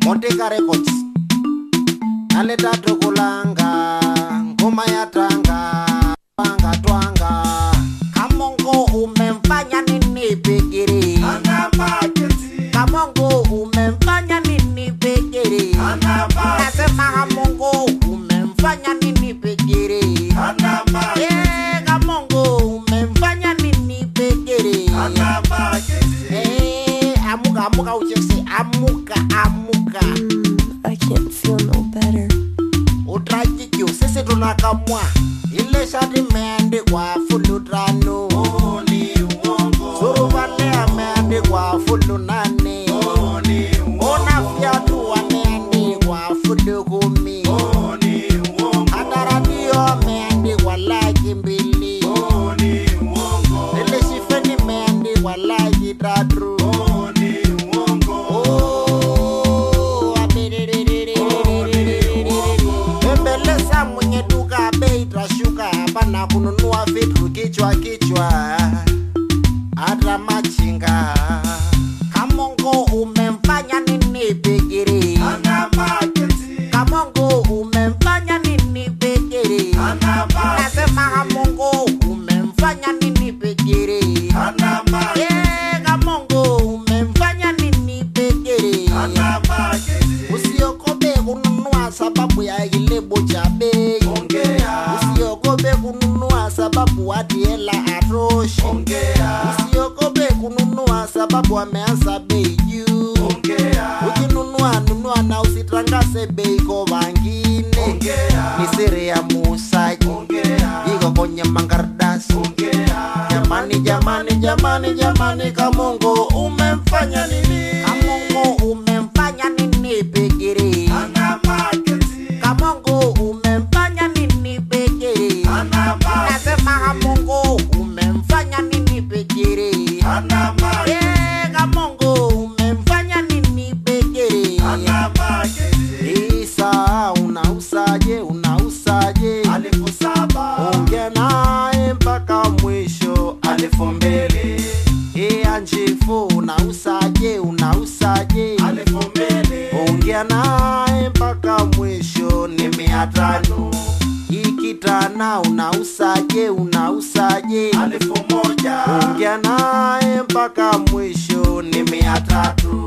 Motika Records naleta tokulanga ngoma ya tanga twanga twanga kamongo umemfanya nini pekere kamongo umemfanya nini pekere nasema kamongo umemfanya nini pekere Eh, kamongo umemfanya nini pekere Eh, amuka amuka uchekse amuka amuka Mm, I can't feel no better. utrajikyo sisi tunakamwa ile shati imeandikwa fulu tano suruvale ameandikwa fulu nane ona fyatu wameandikwa fulu kumi hata radio ameandikwa laki mbili ile shifeni imeandikwa laki tatu Oh, abiriririririririri. Embeleza mwenye duka bei itashuka hapana kununua vitu kichwa kichwa hata machinga kamongo umemfanya nini pekere kamongo umemfanya nini pekere nasema kamongo umemfanya nini pekere Eh, kamongo umemfanya nini pekere usiogope kununua sababu ya kilebo cha bei usiogope kununua sababu hadi hela atoshi usiogope kununua sababu ameanza bei juu ukinunua nunua na usitangaze bei kwa wangine ni siri ya muuzaji iko kwenye mangardasi jamani jamani jamani jamani kamongo umemfanya nini kamongo umemfanya nini pekere kamongo umemfanya nini pekere nasema kamongo umemfanya nini pekere Eh, kamongo umemfanya nini pekere isa unausaje unausaje ongea naye mpaka mwisho Alifu mbili, e anjifu unausaje unausaje alifu mbili, ongea naye mpaka mwisho ni mia tano ikitana unausaje unausaje alifu moja, ongea naye mpaka mwisho ni mia tatu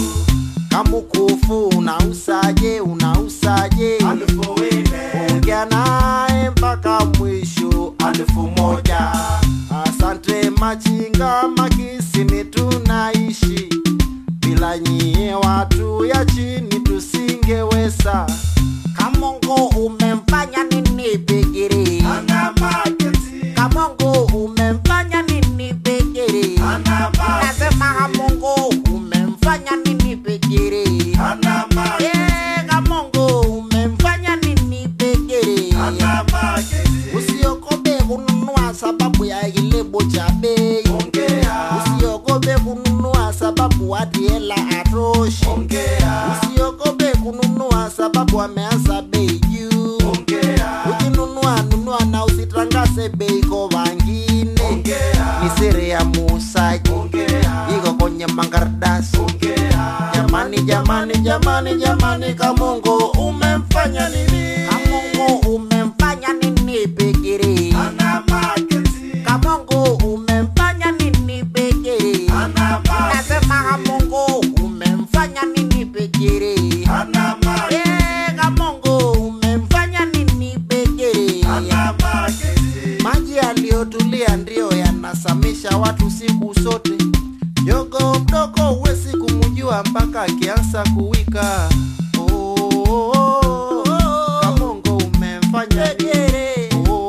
kamukufu unausaje unausaje alifu nne, ongea naye mpaka mwisho alifu moja, asante machinga makisini tunaishi bila nyie watu ya chini tusingeweza kamongo umemfanya nini pekere ana maketi, kamongo umemfanya nini pekere ana maketi, nasema kamongo umemfanya nini pekere ana maketi, Eh, kamongo umemfanya nini pekere ana maketi, usiogope kununua sababu ya kilebo cha bei ongea, usiogope kununua sababu hadi hela atoshi ongea, usiogope kununua sababu ameanza bei juu ongea, ukinunua nunua na usitangaze bei kwa wangine ongea, ni siri ya muuzaji ongea, iko kwenye mangardasi ongea, jamani jamani jamani jamani kamongo umemfanya nini kamongo umemfanya nini pekere ana maketi, kamongo umemfanya nini pekere ana maketi, nasema kamongo umemfanya nini pekere ana maketi, Eh, kamongo umemfanya nini pekere ana maketi, maji yaliyotulia ndiyo yanasamisha watu siku zote jogo mdogo huwezi kumjua mpaka akianza kuwika Oh, oh, oh, oh. Kamongo umemfanya nini? Oh,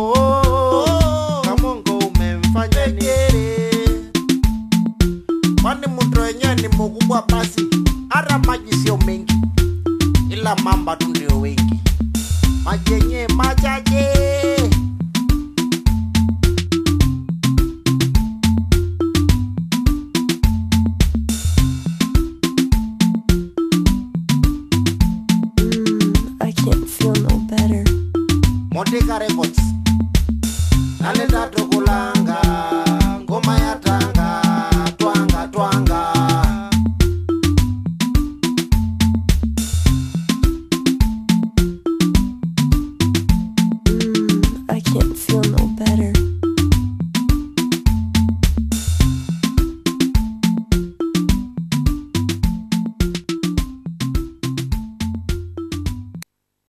oh, oh. Kamongo umemfanya nini? kwani mto wenyewe ni mkubwa basi hata maji sio mengi ila mamba tu ndio wengi maji yenyewe machache Mm, I can't feel no better. Motika Records